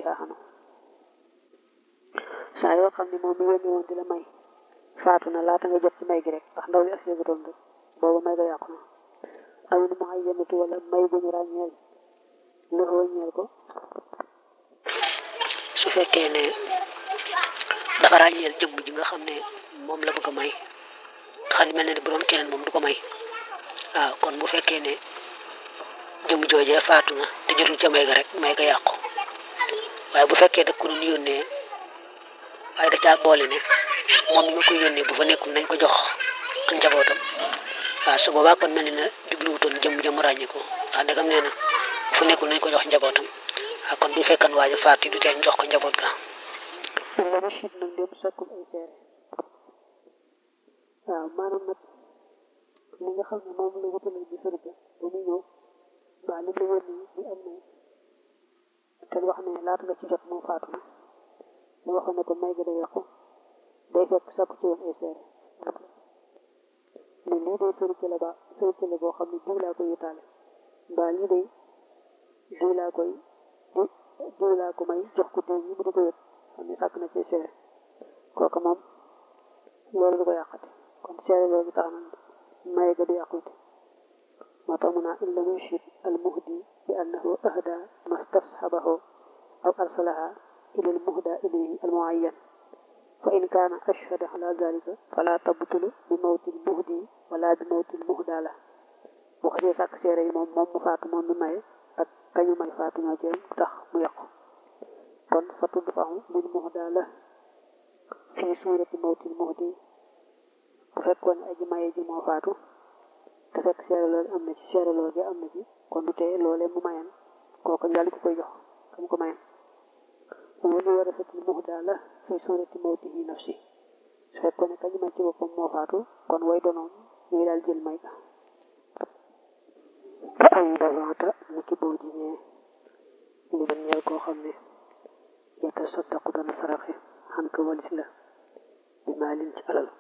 biha xanu saa yoo xam ne moom mi yónni woon di la may faatu na laata nga jot ci may gi rek ndax ndaw li ak yëgutoon rek booba may ga yàqu na awin mu ay yëngatu wala may bu ñu ràññeel lu ràññeel ko su fekkee ne dafa ràññeel jëmm ji nga xam ne moom la bëgg a may nga xam ne mel na ne bu doon keneen moom du ko may waaw kon bu fekkee ne jëmm joojee faatu na te jotul ca may ga rek may ga yàqu waaye bu fekkee da ko doon yónnee waaye da caa boole ne moom mi ma koy yónnee bu fa nekkul nañ ko jox ak njabootam waaw su boobaa kon mel na jubluwutoon jëmm jëmm ràññi ko ndax ndegam nee na bu fa nekkul nañ ko jox njabootam waaw kon bu fekkan waaja faatu du tee ñu jox ko njaboot ga la mu siit nag dem sakkul ay seere waaw maanaam nag li nga xam ne moom la wutalee bi sërga ba muy ñëw waa li la yónni bi am na te wax ne laata nga ci jot moom faatu na mu waxoon ne ko may gi day yàqu day fekk sakku ci woon ay seere ne lii day sërikale ba sërikale boo xam ne diw laa koy yutaale mbaa lii day diw laa koy diw laa ko may jox ko diw yi mu di ko yëg xam ne sàkk na ci seere kooku moom loolu du ko yàqati kon seere loolu tax na may ga du yàqute moo tax mu naa in lam yushid al muhdi bi annahu ahda mastashabahu aw arsalaha ila al muhda ilayhi al muayyan fa in kaana ashhada ala dalika fala tabtulu bi mawti al muhdi wala bi mawti al muhda la bu xasee sàkk seere yi moom moom mu faatu moom mi maye ak kañu may faatu ñoo ci tax mu yàqu kon fa tudd faxu lil muhda la fii suurati mawti al muhdi bu fekkoon ne aji maye ji moo faatu te fekk seere loolu am na ci seere loolu am na ci kon du tee loolee mu mayan kooku daal di ko koy jox xam ko mayan wala war a fekkil muhda la fi suurati mawtihi nafsi su fekkoon ne kañu may ci boppam moo faatu kon way donoon ñuy daal jël may ga ay dawaata ni ki boo jiñee li man ñeel koo xam ne yata saddaqu dana saraxe xan ko walis la bi maalin ci alal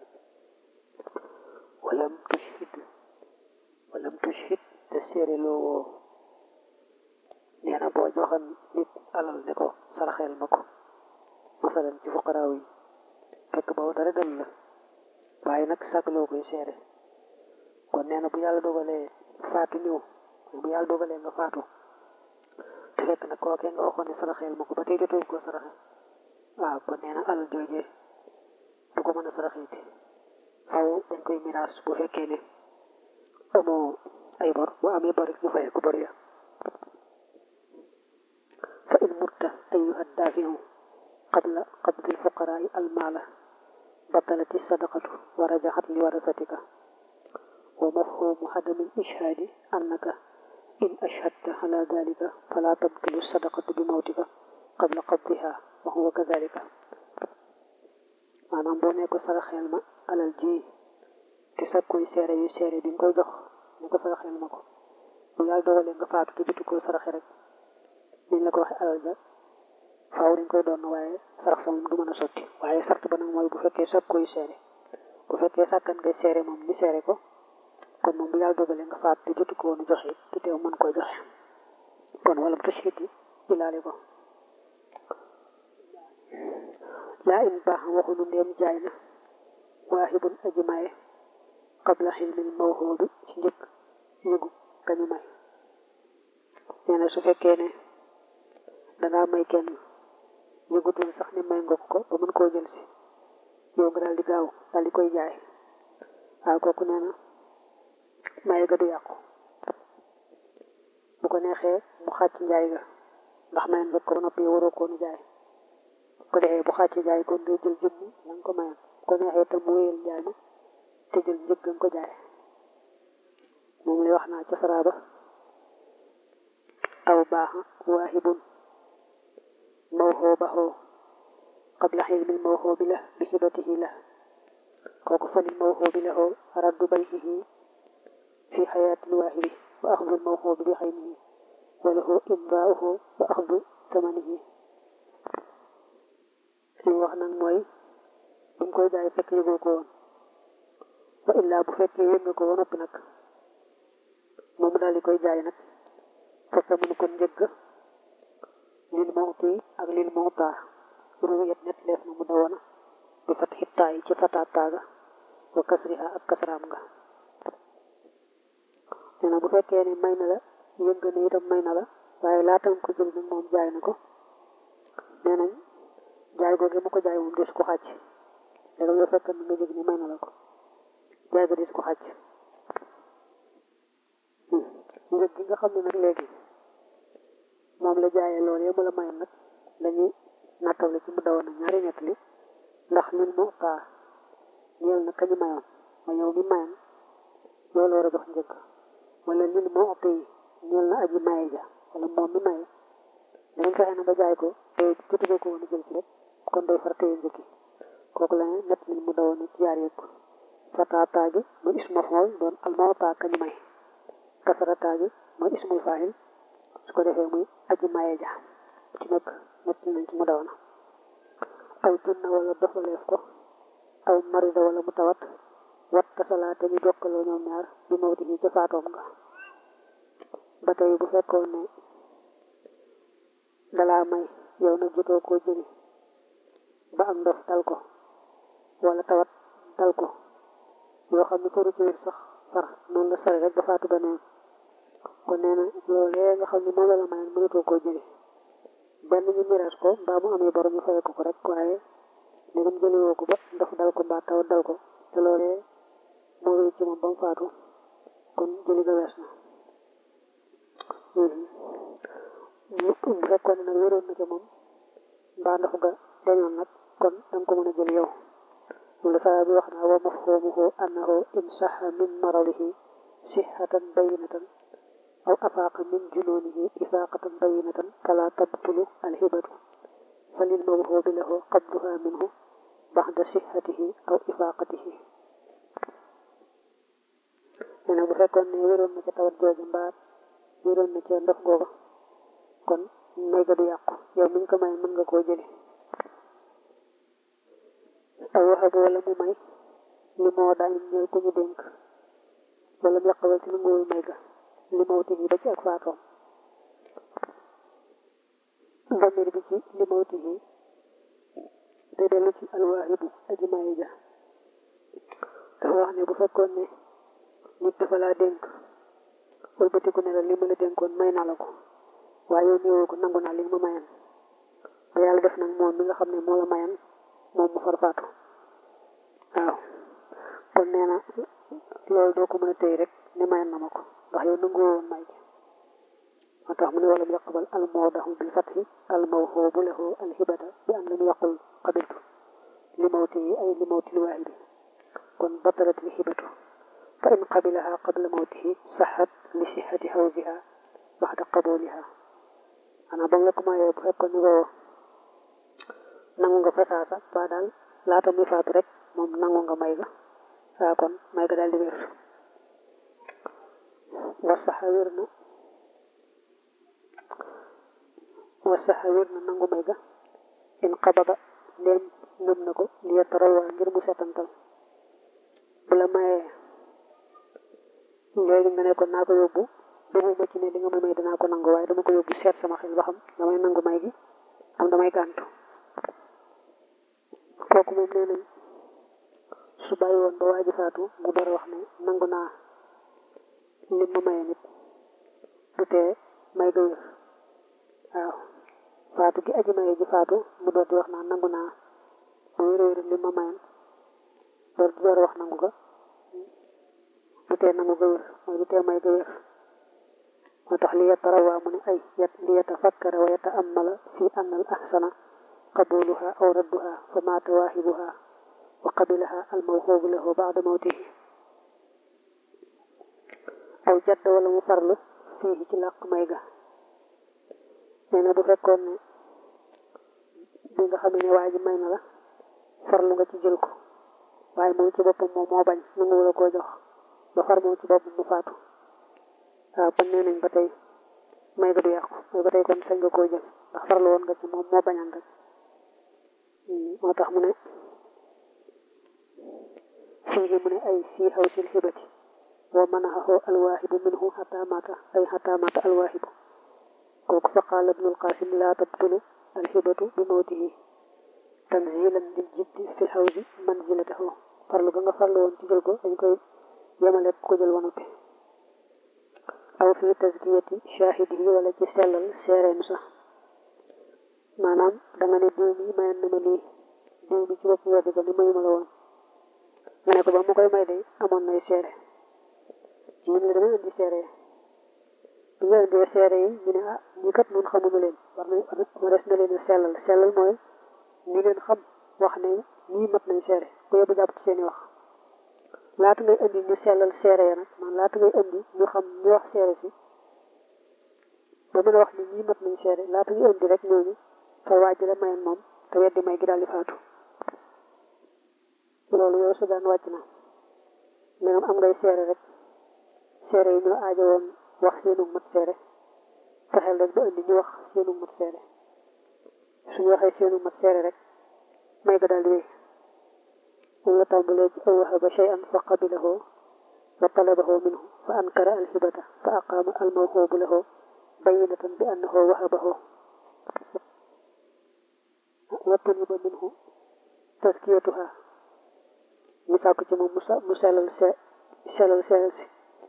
walam tushhid walam tushhid te seere loo woo nee na boo joxan nit alal ne ko saraxeel ma ko masalan ci fuqaraaw yi fekk boobu dara dal la waaye nag sàkkloo koy seere kon nee na bu yàlla dogalee faatu ñëw bu yàlla dogalee nga faatu te fekk nag kookee nga waxoon ne saraxeel ma ko ba tey jotoo ko saraxe waaw kon nee na alal joojee du ko mën a saraxeeti faw dañ koy miraas bu fekkee ne amoo ay bor bu amee bor ñu fayee ko bor ya fa in mutta ayyuha daafiu qabla qabdi alfuqaraai almaala batalati sadaqatu wa rajaxat li warasatika wa mafhumu hadami ishhaadi annaka in ashhadta ala dalika fala tabtilu sadaqatu bi mawtika qabla qabdiha wa huwa kadalika maanaam boo ne ko saraxeel ma alal ji te sag koy seere yu seere bi nga koy jox ne ko saraxeel ma ko bu yàlla dogalee nga faatu te jotu ko saraxe rek niñ la ko waxee alal ja faaw dañ koy doon waaye sarax sa moom du mën a sotti waaye sart ba nag mooy bu fekkee sag koy seere bu fekkee sàkkan ngay seere moom ni seere ko kon moom bu yàlla dogalee nga faatu te jotu ko woon joxe te teew mën koy joxe kon wala tashhid yi ilaale ko laa in baax waxunu ndeem jaay na waahibun aji maye qabla xilmil mawhoobi ci njëkk yëgu kañu may nee na su fekkee ne dangaa may kenn yëgutul sax ne may nga ko ba mën koo jël si yow nga daal di gaaw daal di koy jaay waaw kooku nee na maye ga du yàqu bu ko neexee mu xàcc njaay ga ndax mayen nga ko ba noppi waroo koonu jaay ko defee bu xàcc jaay kon day jël jëmmi la nga ko mayoon bu ko neexee tam mu wéyal jaay ma te jël njëg nga ko jaay moom lay wax naa ca saraaba aw baaxa waahibun mawhoobahu qabla xilmil mawhoobi la bi hibatihi la kooku falil mawhoobi lahu raddu bayhihi fi xayaatil waahibi wa axdul mawhoobi bi xaynihi wa lahu imdaauhu wa axdu tamanihi li wax nag mooy bu koy jaay fekk yëgoo ko woon wa illaa bu fekkee yëg nga ko ba noppi nag moom daal di koy jaay nag fekk mun kon njëgg lil mawti ak lil mawta ruwiyat net leef na mu dawoona bi fat xittaa yi ci fataat taaga wa kasriha ak kasraam nga nee na bu fekkee ne may na la yënga ne itam may na la waaye laatam ko jël nag moom jaay na ko nee nañ jaay googu mu ko jaay moom des ko xàcc léegi nga fekk na nga jëg ni may na la ko jaay ga des ko xàcc njëg gi nga xam ne nag léegi moom la jaayee loolu yëpp la mayoon nag dañuy nattale ci mu dawoon na ñaari nett li ndax lil mu taa ñeel na kañu mayoon ma yow mi mayoon loolu war a jox njëg wala lil mu ëpp yi ñeel na aji maye ja wala moom mi maye dañ fexe na nga jaay ko te jotugoo ko woon a jël ci rek kon day far téye njëkki kooku la ne nett lil mu dawoon ni ci yaar yëpp fataataa gi mu isma xool doon almawtaa kañu may kasarataa gi mooy ismul faahil su ko defee muy aji maye ja ci nekk nett nañ ci mu dawoon aw junna wala dofaleef ko aw marida wala mu tawat wat tasalaate ñu jokkaloo ñoom ñaar bi mawti yi ca faatoom nga ba tey bu fekkoon ne dalaa may yow nag jotoo koo jëli ba am ndof dal ko wala tawat dal ko yoo xam ne ko rutéer sax far noonu la sare rek ba faatu beneen kon nee na loolee nga xam ne moom la la mayoon mënatoo koo jëli benn ñu miraas ko mbaa mu amee borom ñu fay ko ko rek waaye ndegam jëliwoo ko ba ndox dal ko mbaa tawat dal ko te loolee moo wéy ci moom ba mu faatu kon jëli ga wees na bu fekkoon ne nag wéroon na ca moom mbaa ndox ga dañoon nag kon danga ko mën a jël yow loolu saa bi wax naa wa mafhumuhu annahu in saxa min maradihi sixatan bayinatan aw afaaqa min junoonihi ifaaqatan bayinatan fala tabtulu alhibatu falil mawhubi lahu qabduha minhu baxda sixatihi aw ifaaqatihi nee na bu fekkoon ne wéroon na ca tawat jooju mbaa wéroon na ca ndox googa kon may ga du yàqu yow miñ ko may mën nga koo jëli aw waxabu wala mu may li moo daañu ñëw ku ñu dénk wala mu yàqawal ci lu nguwul may ga li mawti yi ba ci ak faatoom damir bi ci li mawti yi day dellu ci alwaahibu aji maye ja dafa wax ne bu fekkoon ne nit dafa laa dénk wëlbatiku ne la li ma la dénkoon may naa la ko waaye yow néewoo ko nangu naa li ma mayan ba yàlla def nag moom mi nga xam ne moo la mayan moom mu far faatu waaw kon nee na loolu doo ko mën a téy rek ne mayan na ma ko ndax yow nangu woon may ji moo tax mu ne wala mu yaqbal al mawdahu bil fathi al mawhubu lahu al hibata bi am lam yaqul qabiltu li mawti yi ay li mawti li waahibi kon batalat li hibatu fa in qabilaha qabla mawtihi saxat li sihati hawziha baxda qabuliha xanaa ba nga ko mayee bu fekkoon ni ko nangu nga fa saasa ba daal laata muy faatu rek moom nangu nga may ga saa kon may ga daal di wér wasaxa wér na wasaxa wér na nangu may ga in qabada ndéem ngëm na ko li yetarawaa ngir mu setantal bu la mayee léegi nga ne ko naa ko yóbbu duguma ci ne li nga may may danaa ko nangu waaye dama ko yóbbu seet sama xel ba xam damay nangu may gi am damay gàntu kooku moom nee nañ su bàyyi woon ba waaji faatu mu door a wax ne nangu naa lim ma maye nit du tee may ga wér waaw faatu gi aji maye ji faatu mu door di wax naa nangu naa mu wér wér lim ma mayen door di door a wax nangu ga du tee nangu ga wér mooy du tee may ga wér moo tax li yatarawaa mu ne ay yat li yatafakkara wa yataamala fi anna al ahsana qabuluha aw radduha fa maata waahibuha wa qabilaha al mawhubu lahu ba'da mawtihi aw jadd wala mu farlu fii ci làq may ga nee na bu fekkoon ne bi nga xam ne waa ji may na la farlu nga ci jël ko waaye moom ci boppam moom moo bañ nangu la koo jox ba far moom ci boppam mu faatu waaw kon nee nañ ba tey may ga du yàqu mooy ba tey kon sañ nga koo jël ndax farlu woon nga ci moom moo bañan rek moo tax mu ne fii mu ne ay fii xaw sil xibati wa manaxahu alwaahibu minhu xataa maata ay xataa maata alwaahibu kooku fa qaala ibnul qasim laa tabtulu alxibatu bi mawtihi tanzilan lil jiddi fi lxawsi manzilatahu farlu ga nga farlu woon ci jël ko dañ koy yemale ko jël wanoppi aw fi tazkiyati shahidihi wala ci sellal seereem sax maanaam da nga ne diw mi mayoon na ma lii diw mi ci bopp weddi ko ni mayuma la woon nga ne ko ba mu koy may day amoon nay seere ci ñun la dama indi seere bi nga indee seere yi ñu ne ah ñi kat nun xamuñu leen war nañ ma des na leen sellal sellal mooy ñi leen xam wax ne ñii mat nañ seere ku yóbbu jàpp ci seen i wax laata ngay indi ñu sellal seere ya nag man laata ngay indi ñu xam ñu wax seere si ba mën a wax ni ñii mat nañ seere laata ngay indi rek ñooñu fa waaj la mayoon moom te weddi may gi daal di faatu loolu yow su daan wàcc na mais am ngay seere rek seere yi ñoo aajo woon wax seenu mat seere fexeel rek ba indi ñu wax seenu mat seere suñu waxee seenu mat seere rek may ga daal di wéy moom la tàmbalee ci aw wahaba shay'an fa qabilahu wa talabahu minhu fa ankara alhibata fa aqama almawhubu lahu bayinatan bi annahu wahabahu wa tuliba minhu taskiyatuha ñu sàkk ci moom mu sellal se sellal seere si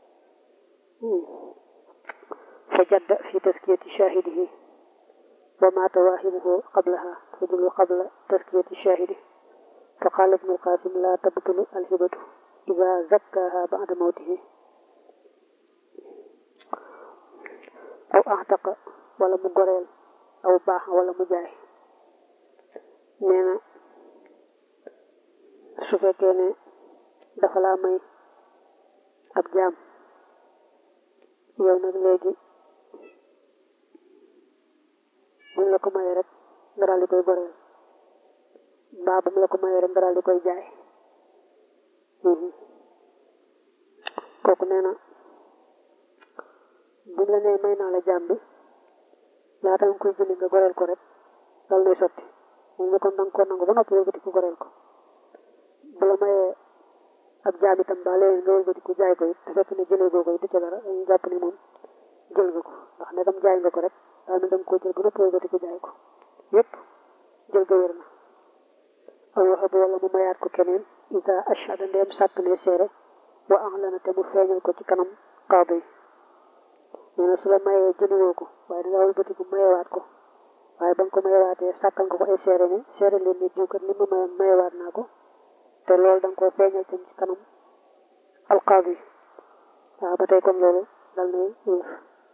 fa jadda fi taskiyati shahidihi wa mata waahibuhu qablaha fadulu qabla taskiyati shahidi fa qaala ibnu alqasim la tabtulu alhibatu ida zakkaha bada mawtihi aw axtaqa wala mu goreel aw baax wala mu jaay nee na su fekkee ne dafa laa may ab jaam yow nag léegi buñ la ko mayee rek nga daal di koy goreel mbaa bu mu la ko mayee rek nga daal di koy jaay kooku nee na buñ la nee may naa la jaam bi laata nga koy jëli nga goreel ko rek dal nay sotti moom ne kon danga ko nangu ba noppi wëlbati ko goreel ko bu la mayee ak jaam itam ba léegi nga wëlbati ko jaay ko it te fekk ne jëlee goo ko it du ca dara dañuy jàpp ne moom jël nga ko ndax ne dam jaay nga ko rek daa ne danga koo jël ba noppi wëlbati ko jaay ko yépp jël ga wér na aw waxe bu wala mu mayaat ko keneen isa ashhada ndeem sàkk ne seere wa axlana te mu feeñal ko ci kanam qaadi nee na su la mayee jëliwoo ko waaye danga wëlbati ko mayewaat ko waaye ba nga ko mayewaatee sàkkal nga ko ay seere ne seere leen ne diw kat li ma mayoon mayewaat naa ko te loolu da nga koo feeñal tam ci kanam alqaadi waaw ba tey kon loolu dal nay wér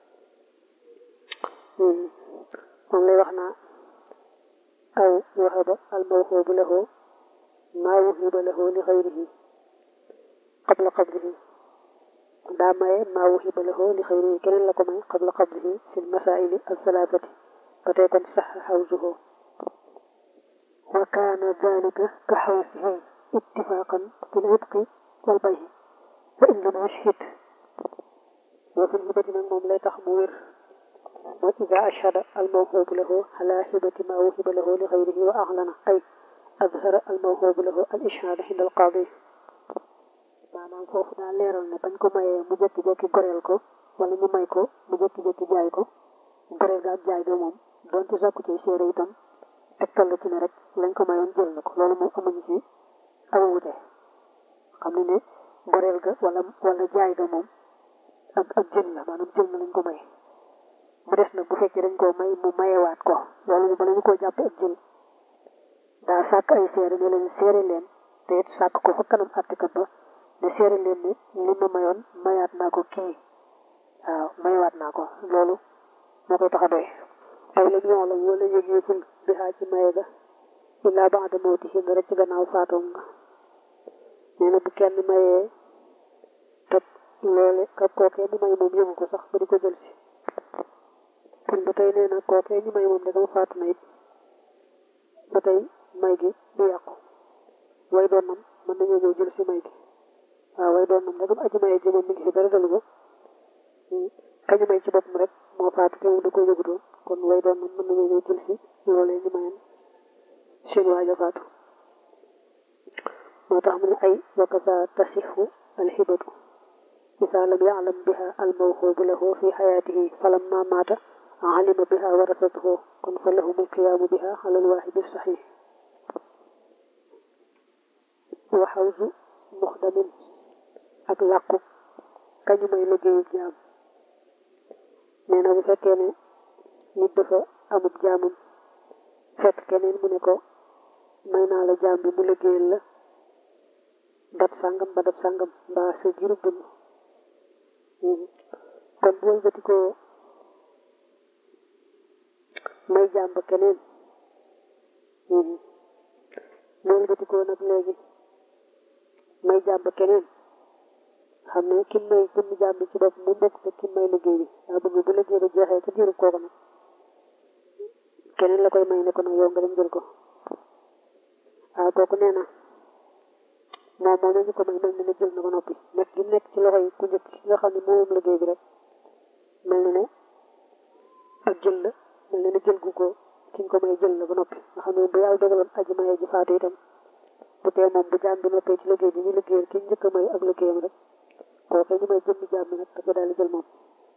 moom lay wax naa aw wahaba almawhubu lahu maa wuhiba lahu li xayrihi qabla qablihi daa maye maa wuhiba lahu li xayrihi keneen la ko may qabla qablihi fi lmasaili althalathati ba tey kon sax xawsuhu wa kaana dalika ka xawsihi ittifaqan fi lhibqi walbayhi wa in lam yushhid wa fi lhibati nag moom lay tax mu wér mooy ida ashhada almawhubu lahu ala hibati ma wuhiba lahu li xayrihi wa axlana ay azhara almawhubu lahu al ishhada inda alqaadi maanaam foofu daa leeral ne bañ ko mayee mu jékki-jékki goreel ko wala ñu may ko mu jékki-jékki jaay ko goreel ga ak jaay ga moom donte sàkku ci seere itam tegtal la ci ne rek lañ ko mayoon jël na ko loolu moom amuñu ci aw wute xam ne ne goreel ga wala wala jaay ga moom ak ak jël la maanaam jël na lañ ko may mu des nag bu fekkee dañ koo may mu mayewaat ko loolu mu bala ñu koo jàpp ak jël daa sàkk ay seere ne leen seere leen te it sàkk ko fa kanam àttekat ba ne seere leen ne li ma mayoon mayaat naa ko kii waaw mayewaat naa ko loolu moo koy tax a doy aw la ñoo la wala yëgeeful bi xaa ci maye ga illaa ba'da mawtihi rek ci gannaaw faatoom nga nee na bu kenn mayee te loole ka kookee mu may moom yëgu ko sax ba di ko jël si kon ba tey nee na kookee ñu may moom dagama faatu na it ba tey may gi du yàqu way doonam mën nañoo ñëw jël si may gi waaw way doonam dagam aji maye ji moom mi ngi fi dara dalu ko kañu may ci boppam rek moo faatu te moom da ko yëgutoon kon way doonam mën nañoo ñëw jël si loolee ñu mayoon seen waaja faatu moo tax mu ne ay wakasa tasixu alxibatu isa lam yaclam biha almawhubu lahu fi xayaatihi falamma maata alima biha warasatuhu kon fa lahumul qiyaamu biha alal waaxidi saxiix wa xawsu muxdamin ak làkku kañu may liggéeyu jaam nee na bu fekkee ne nit dafa amub jaamam fekk keneen mu ne ko may naa la jaam bi mu liggéeyal la dat sàngam ba dat sàngam mbaa sa jirub dund kon bu wëlbati ko may jaam ba keneen mu wëlbati ko nag léegi may jaam ba keneen xam ne kim may jëmmi jaam bi ci bopp mu bokk te kim may liggéey bi daa bëgg bu liggéey ba jeexee ca diirub kooku nag keneen la koy may ne ko nag yow nga dem jël ko waaw kooku nee na moom moom la ñu ko may mel ni ne jël na ko noppi nekk gi nekk ci loxo yi ku njëkk ki nga xam ne moom liggéey bi rek mel ni ne ak jël la mel ni ne jël gu ko ki nga ko may jël la ba noppi nga xam ne bu yàlla dogaloon aji maye ji faatu itam bu tee moom bu jaam bi noppee ci liggéey bi ñu liggéeyal ki njëkk a may ak liggéeyam rek kooku ñu may jëmmi jaam bi nag da ko daal di jël moom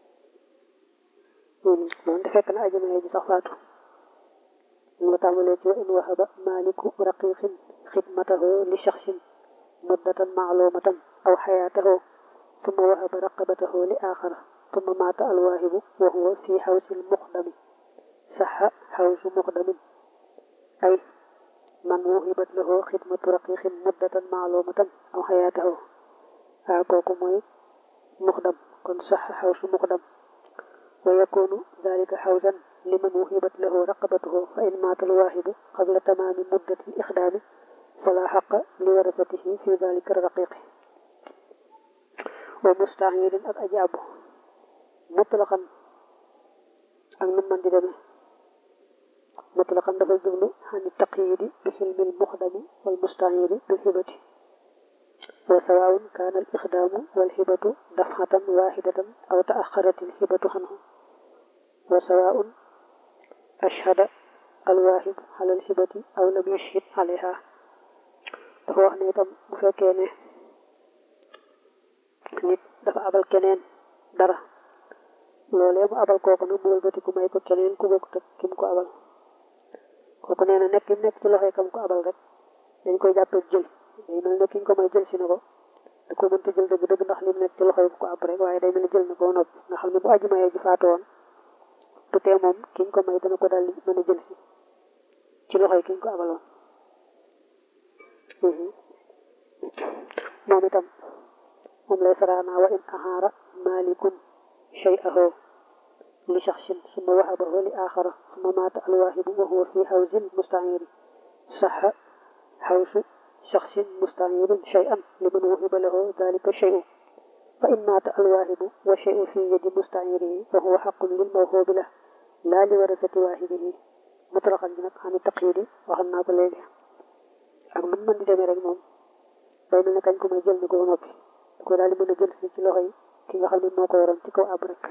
loolu de fekk na aji maye ji sax faatu mu nga tàmbalee ci wa in wahaba maliku raqiqin xidmatahu li shaxsin muddatan maalumatan aw xayaatahu ثم وهب رقبته لآخر ثم مات الواهب وهو في حوز المقدم صح حوز مقدم أي من وهبت له خدمة رقيق مدة معلومة أو حياته هاكوكو موي مقدم كن صح حوز مقدم ويكون ذلك حوزا لمن وهبت له رقبته فإن مات الواهب قبل تمام مدة الإخدام فلا حق لورثته في ذلك الرقيق ومستعير ak aji abu mutlaqan ak nu man di demee mutlaqan dafay jublu xani taqyidi bi xilmil muxdami wal musta'iri bil hibati wa sawaun kana al ixdamu wal hibatu dafxatan waxidatan aw taaxarat al hibatu xanhu wa sawaun ashhada al waahib ala al hibati aw lam yashhid alayha dafa wax ne itam bu fekkee ne nit dafa abal keneen dara loolee mu abal kooku nag mu wëlbati ku may ko keneen ku bokk ak kim ko abal kooku nee na nekk kim nekk ci loxoy kam ko abal rek dañ koy jàppee jël day mel ne ki ñu ko may jël si na ko da ko mënta jël dëgg dëgg ndax lim nekk ci loxoy ko ab rek waaye day mel ne jël na ko noppi nga xam ne bu aju mayee ji faatu woon du tee moom ki ñu ko may dana ko daal di mën a jël si ci loxoy ki ñu ko abaloon moom itam moom lay saraana wa in ahaara malikun shay'ahu li shaxsin summa wahabahu li axara summa maata alwaahibu wa huwa fi hawzin musta'iri saxa hawsu shaxsin musta'irin shay'an liman wuhiba lahu dalika shay'u fa in maata alwaahibu wa shay'u fi yadi musta'irihi fa huwa xaqun lil mawhubi lah laa li warasati waahibihi mutlaqan bi nag xam taqyidi waxal naa ko léegi ak nu mën di demee rek moom day mel ne kañ ko may jël na ko ba noppi da ko daal di mën a jël si ci loxo yi ki nga xam ne moo ko yoroon ci kaw ab rek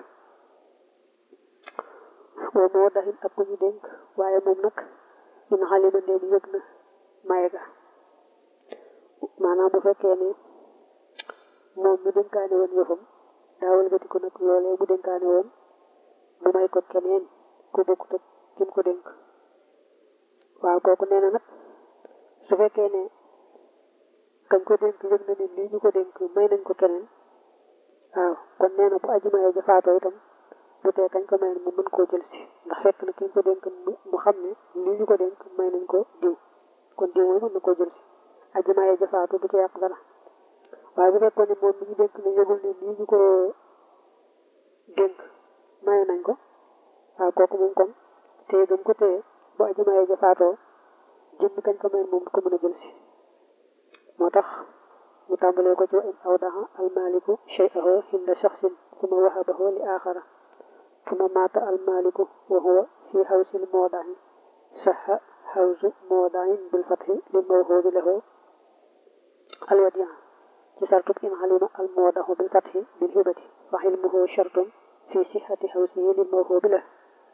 woo moo daxin ak ku ñu dénk waaye moom nag in xalima ndéem yëg na maye ga maanaam bu fekkee ne moom mu dénkaane woon yëfam daawal gati ko nag loolee mu dénkaane woon mu may ko keneen ku bokkut ak kim ko dénk waaw kooku nee na nag su fekkee ne kañ ko dénk yëg na ne lii ñu ko dénk may nañ ko keneen waaw kon nee na bu aji maye ja faatoo itam bu tee kañ ko may mu mën koo jël si ndax fekk na ki ñu ko dénk mu xam ne lii ñu ko dénk may nañ ko diw kon diw mooy mën na koo jël si aji maye ja faatu du ci yàq dara waaye bu fekkoon ne moom mi ñu dénk ne yëgul ne lii ñu ko dénk may nañ ko waaw kooku moom kon téye gëm ko téye bu aji maye ja faatoo jëmmi kañ ko may moom ko mën a jël si moo tax mu tàmbalee ko ci wa in awdaha almaliku shay'ahu hinda shaxsin suma wahabahu li axara suma maata almaliku wa huwa fi hawsil moodahi saxa hawsu moodahin bil fathi lil mawhubi lahu alwadi'a ci sartub in halima almoodahu bil fathi bil hibati fa xilmuhu shartun fi sixati hawsihi lil mawhubi lahu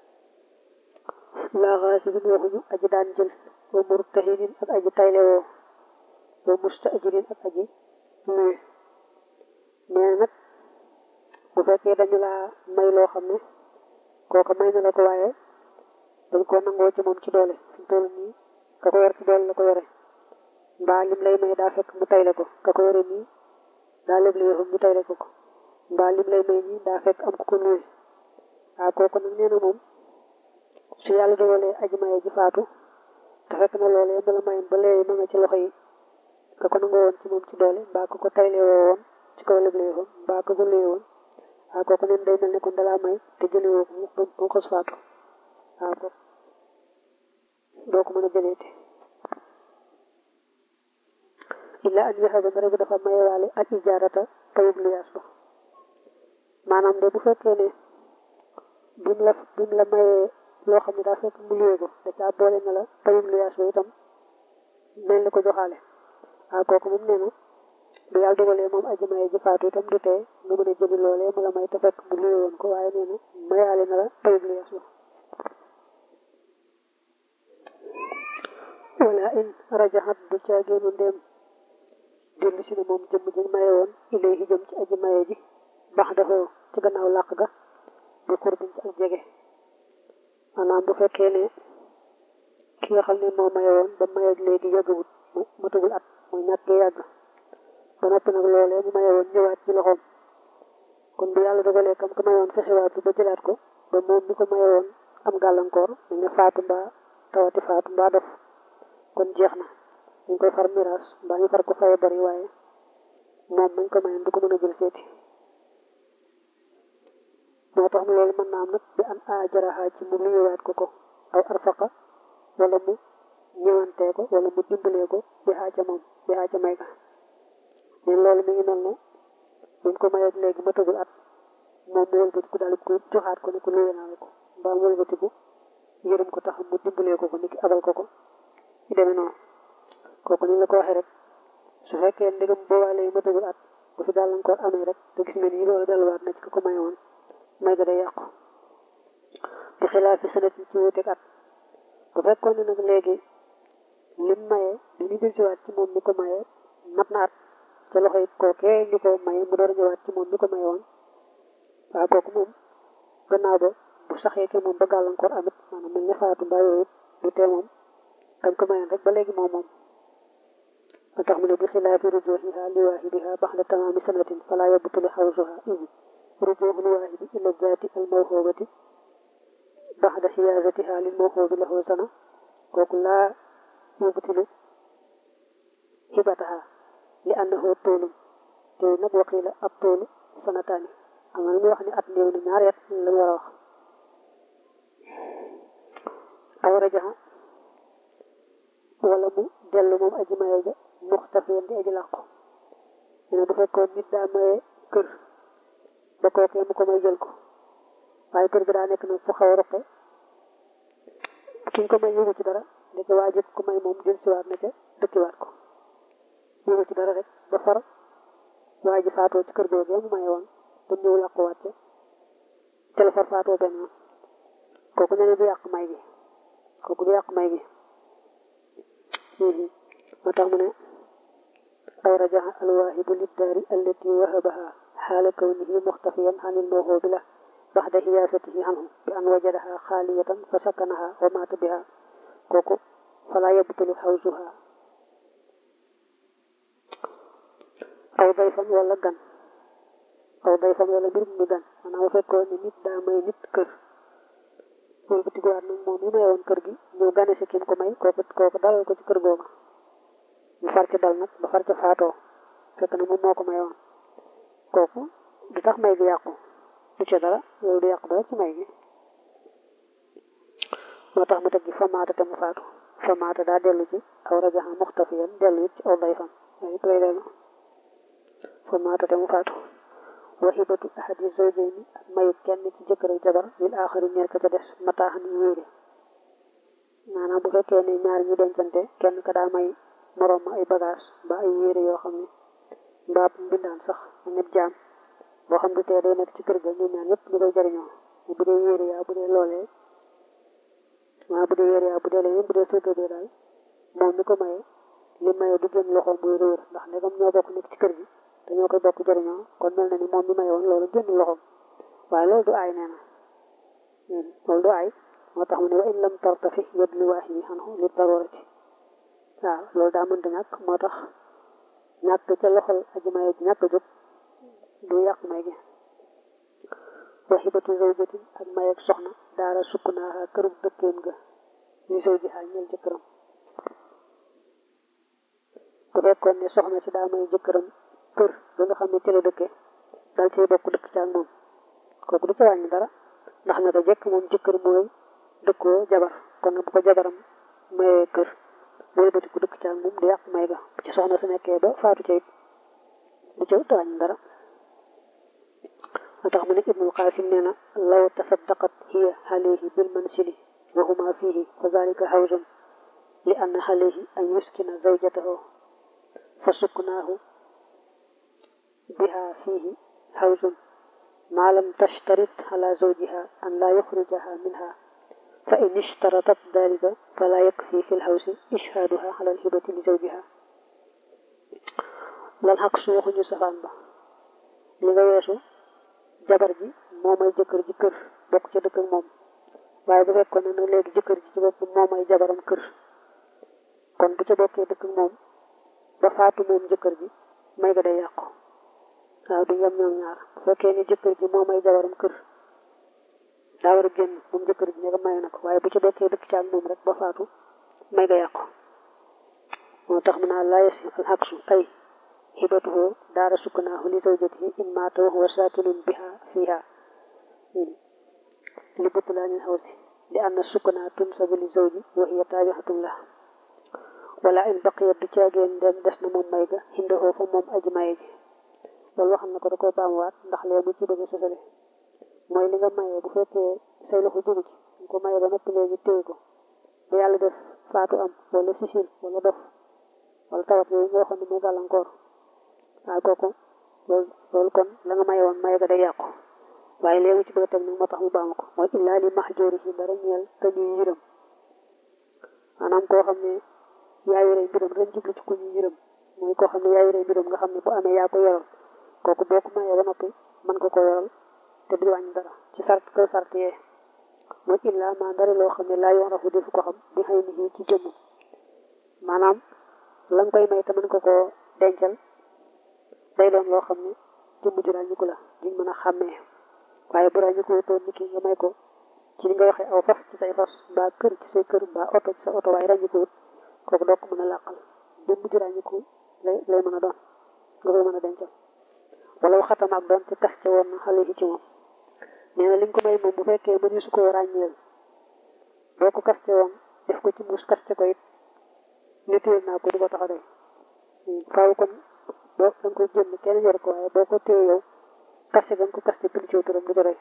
laa xaasibin waxuñu aji daan jël wa murtahinin ak aji taylewoo wa mustaajirin ak aji luwe nee nag bu fekkee dañu laa may loo xam ne kooka may na la ko waaye dañ koo nangoo ci moom ci doole fi mu toll nii ka ko yor ci doole la ko yore mbaa lim lay may daa fekk mu tayle ko ka ko yore nii daa léeg yëfam ñu tayle ko ko mbaa lim lay may nii daa fekk am ku ko nuyu waaw kooku nag nee na moom su yàlla dogalee aji maye ji faatu te fekk na loolee bala mayoon ba léegi ma nga ci loxo yi ka ko nangoo woon ci moom ci doole mbaa ko ko tayle woo woon ci kaw léeg yëfam mbaa ko ko luye woon waaw kooku neen day mel ne kon dalaa may te jëlee woo ko mu mu xos faatu waaw ko doo ko mën a jëleete illa an yaxaba nga rek dafa mayewaale ak ijaarata tayub luyaas ba maanaam de bu fekkee ne bim la bim la mayee loo xam ne daa fekk mu luye ko da caa boole na la tayub luyaas ba itam mel ni ko joxaale waaw kooku moom nee na bu yàlla dogalee moom aji maye ji faatu itam du tee nga mën a jëli loolee mu la may te fekk mu luye woon ko waaye nee na mayaale na la tayub luyaas ba wala in rajaxat du caageenu ndéem dellu si ne moom jëmm ji maye woon ilayhi jëm ci aji maye ji bax dafa ci gannaaw làq ga bu xurbin ci ak jege maanaam bu fekkee ne ki nga xam ne moo maye woon ba maye léegi yàggawut mu matagul at muy ñàkk gi yàgg ba noppi nag loolee mu maye woon ñëwaat ci loxoom kon bu yàlla dogalee kam ko mayoon fexewaat bi ba jëlaat ko ba moom mi ko maye woon am gàllankoor mu ne faatu mbaa tawati faatu mbaa dof kon jeex na dañ koy far miraas mbaa ñu far ko faye bari waaye moom mañ ko mayoon du ko mën a jël seeti moo tax mu loolu mën naa am nag bi an ajaraha ci mu luyuwaat ko ko aw arfaqa wala mu ñëwantee ko wala mu dimbalee ko bi xaa ca moom bi xaa ca may ga leen loolu mi ngi mel ne buñ ko mayeeg léegi ma tëgul at moom mu wëlbatiku daal ko joxaat ko ne ko luye naa la ko mbaa mu wëlbatiku yërëm ko tax mu dimbalee ko ko niki abal ko ko ci demee noonu kooku ni la ko waxee rek su fekkee ndegam boobaale yi ma tëgul at bu fi gàllankoor amee rek te gis nga ni loolu delluwaat na ci ko ko maye woon may ga day yàqu bi xilaaf fi sanat ci wuteeg at bu fekkoon ne nag léegi lim maye li ñu dellusiwaat ci moom mi ko maye mat na at ca loxo it kookee ñu ko maye mu door a ñëwaat ci moom mi ko maye woon waaw kooku moom gannaaw ba bu saxee ke moom ba gàllankoor amit maanaam mel ne faatu mbaa yooyu du tee moom dañ ko mayoon rek ba léegi moom moom moo tax mu ne bi xilaafi rujuuxiha li waahidiha baxda tamaami sanatin fala yabtulu xawsuha id rujuuxul waahidi ila zaati al mawxoobati baxda xiyaasatiha lil mawxoobi lahu sana kooku laa yubtilu xibataha li annahu toolum te nag waqiila ab toolu sanataani am na lu muy wax ni at néew na ñaari at la war a wax aw rajaxa wala mu dellu moom aji maye ja muxtafiyan di aji làqu ne bu fekkoon nit daa maye kër ba kookee mu ko may jël ko waaye kër gi daa nekk nag fu xaw a roqe ki ko may yëgu ci dara ndeke waa jëkk ko may moom jël siwaat na ca dëkkiwaat ko yëgu ci dara rek ba far waa ji faatoo ci kër googee mu maye woon ba ñëw làquwaat ca te la far faatoo benn yoon kooku nee na du yàq may gi kooku du yàq may gi moo tax mu ne aw rajaxa alwaahibu liddaari allati wahabaha xaala kawnihi muxtafiyan xanil mawhoobi la baxda xiyaasatihi anhu bi an wajadaha xaaliyatan fa sakkanaha wa maata biha kooku fala yabtulu xawsuha aw dayfan wala gan aw dayfan wala mbir mi gan maanaam bu fekkoon ne nit daa may nit kër loolu bu tiguwaat nag moom mi mayoon kër gi ñëw gane si kim ko may kooku kooku dalal ko ci kër googa mu far ca dal nag ba far ca faatoo fekk na moom moo ko mayoon kooku du tax may gi yàqu du ca dara loolu du yàqu dara ci may gi moo tax mu teg gi famaata te mu faatu famaata daa dellu ci aw rajaxa muxtafiyan dellu it ci aw dayfan waaye it lay dellu famaata te mu faatu waxibatu ahadi zawjayni ak mayu kenn ci jëkkër ak jabar lil aaxari ñeel ka ca des mataaxan yu wéere maanaam bu fekkee ne ñaar ñu dencante kenn ka daa may moroom ma ay bagage ba ay yére yoo xam ne mbaa mbindaan sax mu ñëpp jaam boo xam du tee day nekk ci kër ga ñoom ñaar ñëpp ñu koy jariñoo bu dee yére yaa bu dee loolee maa bu dee yére yaa bu dee leneen bu dee surga bee daal moom mi ko maye li maye du génn loxo muy réer ndax ndegam ñoo bokk nekk ci kër gi te ñoo koy bokk jariñoo kon mel na ni moom mi maye woon loolu génn loxoom waaye loolu du aay nee na loolu du ay moo tax mu ne wa in lam tartafi yad li waaxidi xanhu li darurati waaw loolu daa mënta ñàkk moo tax ñàkk ca loxol aji maye ji ñàkk jóg du yàq may gi wa xibatu zawjatin ak may ak soxna daara sukk naa kërub dëkkeem ga li sow ji xaal ñeel jëkkëram bu fekkoon ne soxna si daa may jëkkëram kër ba nga xam ne ci la dëkkee dal cay bokk dëkk ca ak moom kooku du ca wàññi dara ndax naka jekk moom jëkkër mooy dëkkoo jabar kon nag bu ko jabaram mayee kër mooy bëti ku dëkk ca ak moom du yàq may ga bu ci soxna su nekkee ba faatu ca it du ca wàññi dara moo tax mu ne ibnul qasim nee na law tasaddaqat hiya alayhi bil mansili wa huma fihi fa zalika hawzun li anna alayhi an yuskina zawjatahu fa suknaahu biha fihi hawzun ما لم تشترط على زوجها أن لا يخرجها منها فإن اشترطت ذلك فلا يكفي في الحوز إشهادها على الهبة لزوجها lan xaq su waxuñu safaan ba li nga weesu jabar ji moo may jëkkër ji kër bokk ca dëkk ak moom waaye bu fekkoon ne nag léegi jëkkër ji ci bopp moo may jabaram kër kon bu ca bokkee dëkk ak moom ba faatu moom jëkkër ji may ga day yàqu waaw du yem ñoom ñaar bu fekkee ne jëkkër ji moo may jabaram kër daa war a génn moom jëkkër ji ne ko may na ko waaye bu ci bokkee dëkk ci ak moom rek ba faatu may ga yàqu moo tax mu naa laa yasi al aksu ay hibatuhu daara sukkanaahu li zawjatihi in maata wa huwa saakinun biha fiha li butlaanil hawsi li anna sukkanaa tunsabu li zawji wa hiya taabihatun lah wala in baqiyat du caageen dem des na moom may ga hindahoo fa moom aji maye ji loolu waxam na ko da koy baamuwaat ndax lee mu ci bëgg a sosale mooy li nga mayee bu fekkee say loxo jógu ci nga ko mayee ba noppi léegi téye ko ba yàlla def faatu am wala sisil wala dof wala tawat yooyu nga waxoon ne muy gàllankoor waaw kooku loolu loolu kon la nga maye woon maye ga day yàqu waaye léegi ci bëgg a teg nag moo tax mu baamu ko mooy illaa li mahjoori si dara ñeel te ñuy yërëm maanaam koo xam ne yaa yore mbiram ren jublu ci ku ñuy yërëm mooy koo xam ne yaa yore mbiram nga xam ne bu amee yaa ko yoral kooku boo ko mayee ba noppi mën nga ko yoral te du wàññi dara ci sart kaw sart yee mooy illaa maa dara loo xam ne laa yoon rafu defu ko xam di xëy ni ci jëmm maanaam la nga koy may te mën ko koo dencal day doon loo xam ne jëmm ju ràññiku la duñ mën a xàmmee waaye bu ràññiku toon nit ki nga may ko ci li nga waxee aw fas ci say fas mbaa kër ci say kër mbaa oto ci sa oto waaye ràññikuwut kooku doo ko mën a làqal jëmm ju ràññiku lay lay mën a doon nga koy mën a dencal wala waxatama ak doon te tax ca woon na xale yi ci moom nee na li nga ko may moom bu fekkee mënu su ko ràññeel boo ko kaste woon def ko ci muus kaste ko it ne téye naa ko du ko tax a doy faaw kon boo da nga koy jënd kenn yor ko waaye boo ko téye yow kaste da nga ko kaste pili ciw turam du ko doy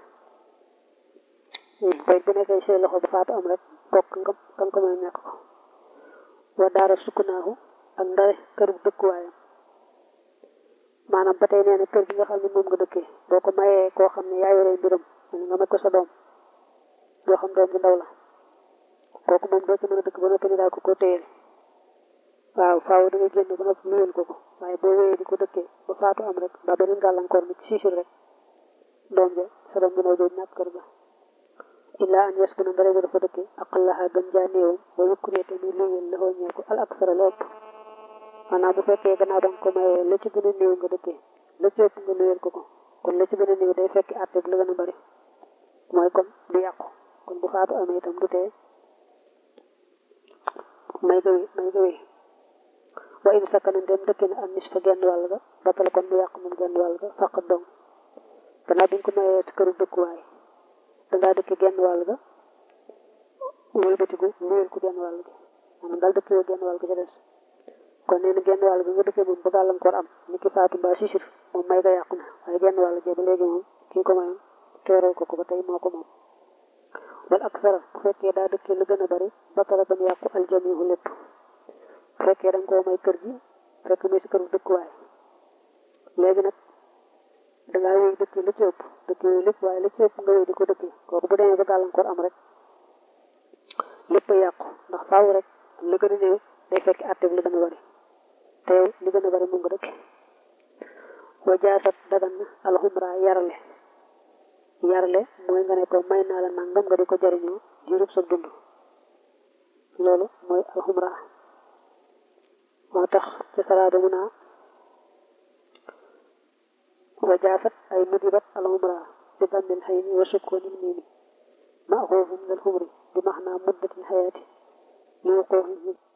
koy bu nekkee say loxo ba faatu am rek bokk nga kan ko may ñàkk ko wa daara sukkunaahu ak ndare kër bu dëkkuwaayam maanaam ba tey nee na kër gi nga xam ne moom nga dëkkee boo ko mayee koo xam ne yaa yore mbiram nga may ko sa doom boo xam doom bi ndaw la kooku moom doo ci mën a dëkk ba noppi ni daal ko ko téyel waaw faaw da nga génn ba noppi nuyul ko ko waaye boo wéyee di ko dëkkee ba faatu am rek ba beneen gàllankoor mi ci siisul rek doom ja sa doom bi ndaw jooju ñàkk kër ga illaa an yes bu na ndare dafa dëkkee aqallaha gën jaa néewam wa yukkuree te muy luyul la xoo ñeeku al aksara la ëpp maanaam bu fekkee gannaaw da nga ko mayee la ci gën a néew nga dëkkee la ci ëpp nga nuyeel ko ko kon la ci gën a néew day fekki àtte bi la gën a bari mooy kon du yàqu kon bu faatu amee itam du tee may ga wéy may ga wéy wa in sakkana dem dëkk na am nis fa genn wàll ga batal kon du yàqu moom genn wàll ga faqat dong gannaaw bi nga ko mayee ci këru dëkkuwaay dangaa dëkk genn wàll ga wëlbatiku nuyeel ko genn wàll ga maanaam daal dëkk genn wàll ga ca des kon nee na genn wàll gi nga dëkkee moom ba gàllankoor am ni ki faatu mbaa sisir moom may ga yàqu na waaye genn wàll gee ba léegi moom kii ko mayoon teeral ko ko ba tey moo ko moom wala ak sara bu fekkee daa dëkkee lu gën a bari ba tara ba mu yàqu aljamihu lépp bu fekkee da nga koo may kër gi fekk muy si kër bu dëkkuwaay léegi nag dangaa wéy dëkkee lu ci ëpp dëkkee lépp waaye lu ci ëpp nga wéy di ko dëkkee kooku bu demee ba gàllankoor am rek lépp a yàqu ndax faaw rek lu gën a néew day fekk àtte bi lu gën a bari te yow li gën a bari mu nga dëkk wa jaasat dagan na alxumra yarale yarle mooy nga ne ko may naa la nangam nga di ko jariñoo diirub sa dund loolu mooy alxumra moo tax ci salaada mu naa wa jaafat ay nudibat alxumra bi dammil xayni wa sukkoonil miimi maaxoofum lal xumri bi maxnaa muddatil xayaati li wuquuxihi